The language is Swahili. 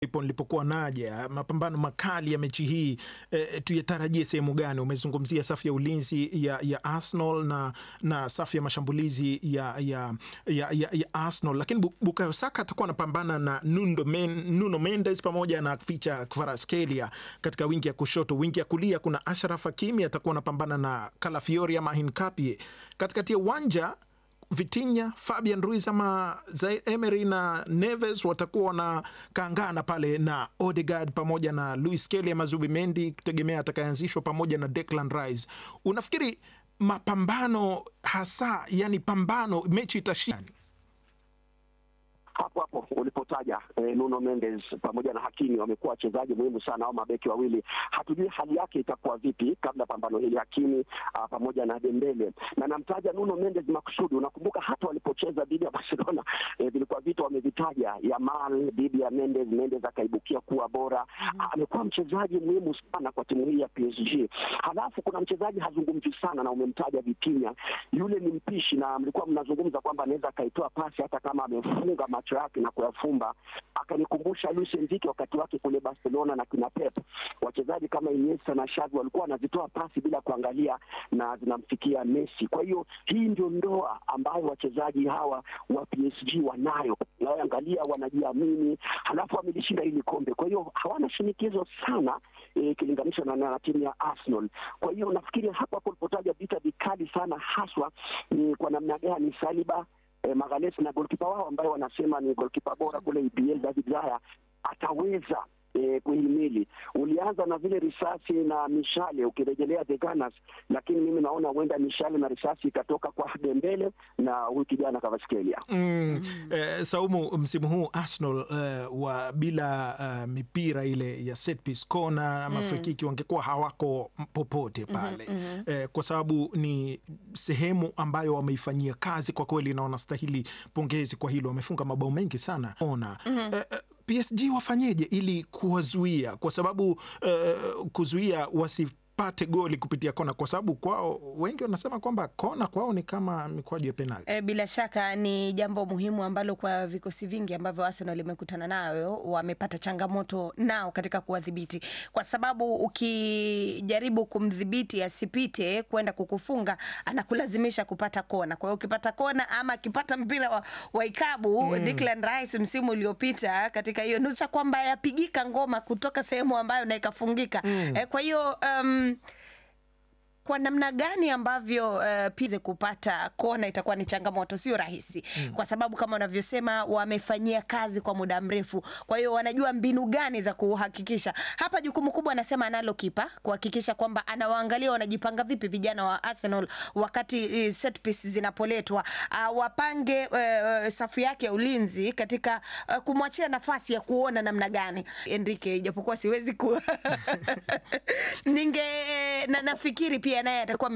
ipo nilipokuwa naja mapambano makali ya mechi hii e, tuyatarajie sehemu gani? Umezungumzia safu ya ulinzi ya, ya Arsenal na, na safu ya mashambulizi ya, ya, ya, ya, ya Arsenal, lakini Bukayo Saka atakuwa anapambana na Nuno, Men, Nuno Mendes pamoja na Ficha Kvaratskhelia katika wingi ya kushoto. Wingi ya kulia kuna Ashraf Hakimi atakuwa anapambana na Kalafiori ama Hinkapie. Katikati ya uwanja Vitinha, Fabian Ruiz ama Zaire Emery na Neves watakuwa wanakaangana pale na Odegaard pamoja na Luis Kelly ama Zubimendi, kutegemea atakayeanzishwa pamoja na Declan Rice. Unafikiri mapambano hasa, yani pambano, mechi itashinda hapo hapo ulipotaja eh, Nuno Mendes pamoja na Hakimi wamekuwa wachezaji muhimu sana au mabeki wawili. Hatujui hali yake itakuwa vipi kabla pambano hili, Hakimi uh, pamoja na Dembele, na namtaja Nuno Mendes makusudi. Unakumbuka hata walipocheza dhidi ya Barcelona eh, vilikuwa vitu wamevitaja, Yamal dhidi ya Mendes, Mendes akaibukia kuwa bora. mm -hmm. Amekuwa mchezaji muhimu sana kwa timu hii ya PSG. Halafu kuna mchezaji hazungumzi sana na umemtaja Vitinha, yule ni mpishi, na mlikuwa mnazungumza kwamba anaweza akaitoa pasi hata kama amefunga macho yake na kuyafumba. Akanikumbusha Luis Enrique wakati wake kule Barcelona na kina Pep, wachezaji kama Iniesta na Xavi walikuwa wanazitoa pasi bila kuangalia na zinamfikia Messi. Kwa hiyo hii ndio ndoa ambayo wachezaji hawa wa PSG wanayo, naangalia wanajiamini, halafu wamelishinda hili kombe, kwa hiyo hawana shinikizo sana ikilinganishwa e, na, na timu ya Arsenal. Kwa hiyo nafikiri hapo hapo ulipotaja vita vikali sana haswa ni kwa namna gani Saliba eh, Magalhaes na golkipa wao ambaye wanasema ni golkipa bora kule EPL David Raya ataweza eh, kuhimili. Ulianza na vile risasi na mishale ukirejelea the Gunners, lakini mimi naona huenda mishale na risasi ikatoka kwa Dembele na huyu kijana Kvaratskhelia. Mm, eh, Saumu, msimu huu Arsenal eh, wa bila uh, mipira ile ya set piece kona ama mm. frikiki wangekuwa hawako popote pale mm -hmm, mm -hmm. eh, kwa sababu ni sehemu ambayo wameifanyia kazi kwa kweli, na wanastahili pongezi kwa hilo. Wamefunga mabao mengi sana ona mm -hmm. eh, eh, PSG wafanyeje ili kuwazuia, kwa sababu uh, kuzuia wasipate goli kupitia kona, kwa sababu kwao wengi wanasema kwamba kona kwao ni kama mikwaju ya penalti. E, bila shaka ni jambo muhimu ambalo kwa vikosi vingi ambavyo Arsenal imekutana nayo wamepata changamoto nao katika kuwadhibiti, kwa sababu ukijaribu kumdhibiti asipite kwenda kukufunga anakulazimisha kupata kona. Kwa hiyo ukipata kona ama akipata mpira wa, wa ikabu mm. Declan Rice msimu uliopita katika hiyo nusu kwamba yapigika ngoma kutoka sehemu ambayo na ikafungika mm. E, kwa hiyo um, kwa namna gani ambavyo uh, pize kupata kona itakuwa ni changamoto, sio rahisi mm. kwa sababu kama unavyosema wamefanyia kazi kwa muda mrefu, kwa hiyo wanajua mbinu gani za kuhakikisha. Hapa jukumu kubwa anasema analo kipa kuhakikisha kwamba anawaangalia wanajipanga vipi vijana wa Arsenal wakati uh, set piece zinapoletwa, uh, wapange uh, safu yake ya ulinzi katika uh, kumwachia nafasi ya kuona namna gani Enrique, ijapokuwa siwezi ku ninge na nafikiri pia naye atakuwa